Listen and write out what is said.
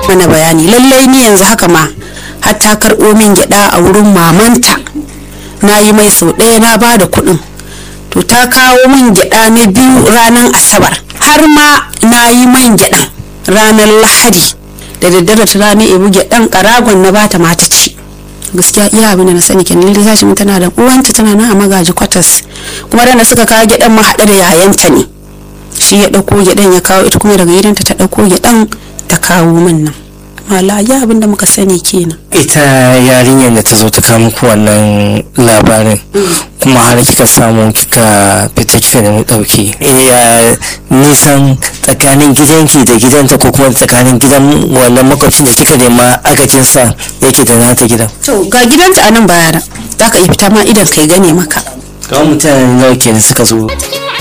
mana bayani lallai ni yanzu haka ma har ta karɓo min gyaɗa a wurin mamanta na yi mai sau ɗaya na ba da kuɗin to ta kawo min gyaɗa na biyu ranar asabar har ma na yi man gyaɗan ranar lahadi da daddare ta rana ibu gyaɗan ƙaragon na bata mata ci gaskiya iya abin da na sani kenan lallai tashi tana da uwanta tana nan a magaji kwatas kuma da suka kawo gyaɗan ma haɗe da yayanta ne shi ya ɗauko gyaɗan ya kawo ita kuma daga gidanta ta ɗauko gyaɗan ta kawo min nan mala ya abin da muka sani kenan ita yarinyar da ta zo ta kawo muku wannan labarin kuma har kika samu kika fita kika nemi ɗauki ya nisan tsakanin gidanki da gidanta ko kuma tsakanin gidan wannan makwabcin da kika nema agajin sa yake da nata gidan to ga gidanta a nan bayana za ka iya fita ma idan kai gane maka kawai mutane nawa kenan suka zo